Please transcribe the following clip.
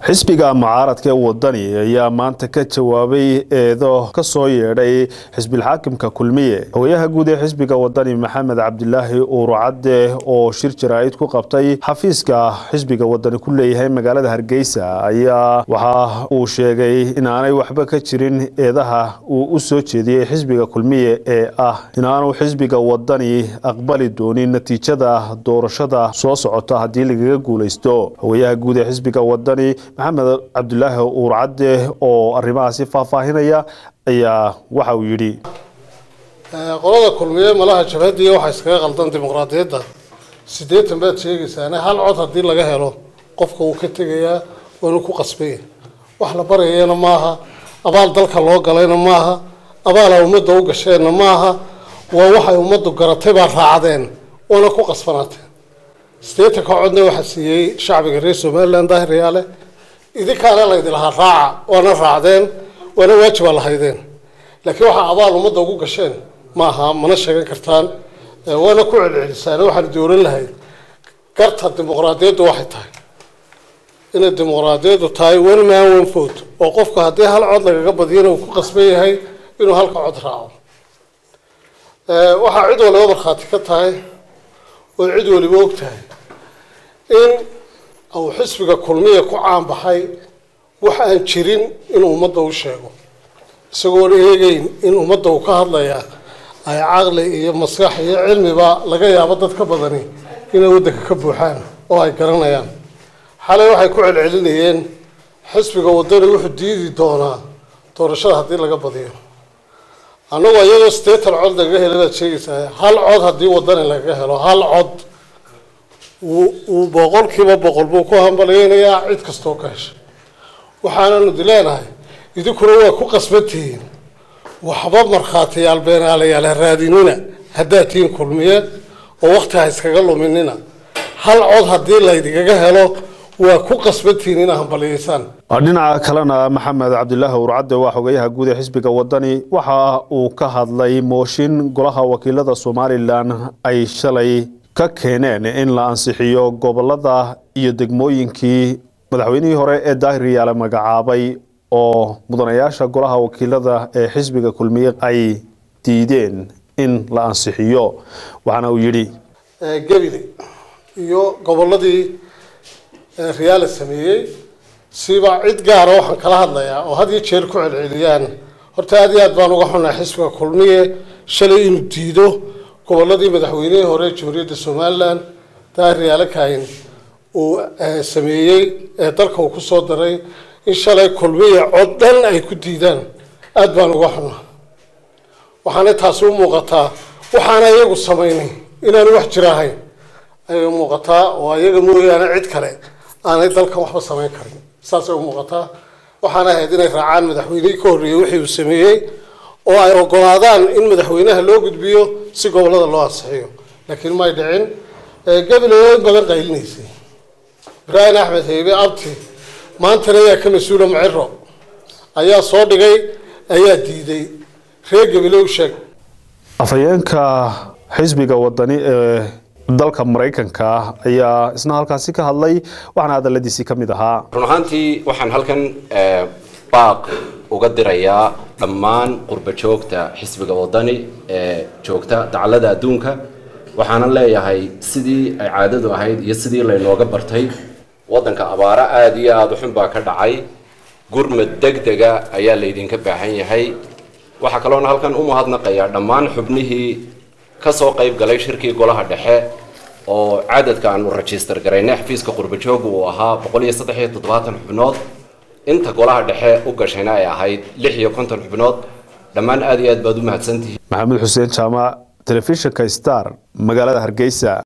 xisbiga mucaaradka ee wadani ayaa maanta ka jawaabay eedo ka soo yeedhay xisbilxaakimka kulmiye xogayaha guud ee xisbiga wadani maxamed cabdilaahi uurucadde oo shir jaraa'id ku qabtay xafiiska xisbiga wadani ku leeyahay magaalada hargeysa ayaa waxa uu sheegay inaanay waxba ka jirin eedaha uu u soo jeediyey xisbiga kulmiye ee ah inaanu xisbiga wadani aqbali doonin natiijada doorashada soo socota haddii lagaga guuleysto xogayaha guud ee xisbiga wadani maxamed cabdulaahi uurcadde oo arrimahaasi faahfaahinaya ayaa waxa uu yidhi qolada kulmiye malaha jabhadiiya waxaa iskaga qaldan dimuqraadiyadda siddeetan baad sheegaysaane hal cod haddii laga helo qofka wuu ka tegayaa waanu ku qasbaya wax la baryayana maaha abaal dalka loo galayna maaha abaala ummadda u gasheenna maaha waa waxay ummaddu garatay baa raacdeen waana ku qasbanaateen siddeetanka codna waxaa siiyey shacbiga reer somalilan daahiryaale idinkaana laydi lahaa raaca waana raacdeen waana waajibaa lahaydeen laakiin waxaa abaal ummadda ugu gasheen maaha mana sheegan kartaan waana ku celcelisaan waxaan dooran lahayd garta dimuqraadiyaddu waxay tahay inay dimuqraadiyaddu tahay one man one vote oo qofka haddii hal cod lagaga badiyana uu ku qasban yahay inuu halka cod raaco waxaa cid waliba markhaati ka tahay oo cid waliba og tahay in uu xisbiga kulmiya ku caanbaxay wax aan jirin inuu ummadda u sheego isagoon eegeyn in ummadda uu ka hadlayaa ay caqli iyo maskax iyo cilmiba laga yaabo dad ka badani inay waddanka ka buuxaan oo ay garanayaan xalay waxay ku celcelinayeen xisbiga waddani wuxuu diidi doonaa doorashada haddii laga badiyo annagoo iyadoo siddeetan cod lagaga hela baad sheegaysaa hal cod haddii waddani lagaga helo hal cod wuu boqolkiiba boqol buu ku hambalyeynayaa cid kastoo ka heshay waxaananu di leenahay idinkuna waa ku qasbantihiin waxba markhaatiyaal beenaalayaal ha raadinina haddaad tihiin kulmiye oo wakti ha iskaga luminina hal cod haddii laydigaga helo waa ku qasbantihiin inaa hambalyeysaan dhinaca kalena maxamed cabdilaahi urcadde waa xogayaha guud ee xisbiga wadani waxa uu ka hadlay mooshin golaha wakiilada somalilan ay shalay ka keeneen in la ansixiyo gobolada iyo degmooyinkii madaxweynihii hore ee daahir yaale magacaabay oo mudanayaasha golaha wakiilada ee xisbiga kulmiye ay diideen in la ansixiyo waxaana uu yidhi gebile iyo goboladii riyaala sameeyey siba cid gaara waxaan kala hadlayaa oo had iyo jeer ku celceliyaan horta aad iyo aad baan uga xunahay xisbiga kulmiye shalay inuu diido goboladii madaxweynihii hore jamhuuriyadda somalilan daahir yaale kaahin uu sameeyey ee dalka uu kusoo daray in shalay kulmiya cod dhan ay ku diidaan aada baan uga xunaa waxaana taasi u muuqataa waxaana iyagu samaynay inaanu wax jira ahayn ayay muuqataa oo iyaga mooyaane cid kale aanay dalkan waxba samayn karin saasay u muuqataa waxaana ahayd inay raacaan madaxweynihii ka horreeyey wixii uu sameeyey oo ay ogolaadaan in madaxweynaha loo gudbiyo si gobolada loo ansixiyo laakiin may dhicin gabiley oo in badan qaylinaysay ibraahim axmed heybe abti maantana ayaa ka mas-uula maciro ayaa soo dhigay ayaa diiday reer gabile u sheeg afhayeenka xisbiga wadani ee dalka maraykanka ayaa isna halkaasi ka hadlay waxaana hadaladiisii ka mid ahaa run ahaantii waxaan halkan baaq uga dirayaa dhammaan qurba joogta xisbiga wadani ee joogta dacallada adduunka waxaanan leeyahay sidii ay caadadu ahayd iyo sidii laynooga bartay waddanka abaaro aada iyo aada uxun baa ka dhacay gurmad deg dega ayaa laydinka baahan yahay waxaa kaloona halkan u mahadnaqayaa dhammaan xubnihii ka soo qayb galay shirkii golaha dhexe oo cadadka aanu rajistar garaynay xafiiska qurbajooga uu ahaa boqol iyo saddex iyo toddobaatan xubnood inta golaha dhexe u gashayna ay ahayd lix iyo konton xubnood dhammaan aada iyo aad baad u mahadsantihiin maxamed xuseen jaamac telefishinka star magaalada hargeysa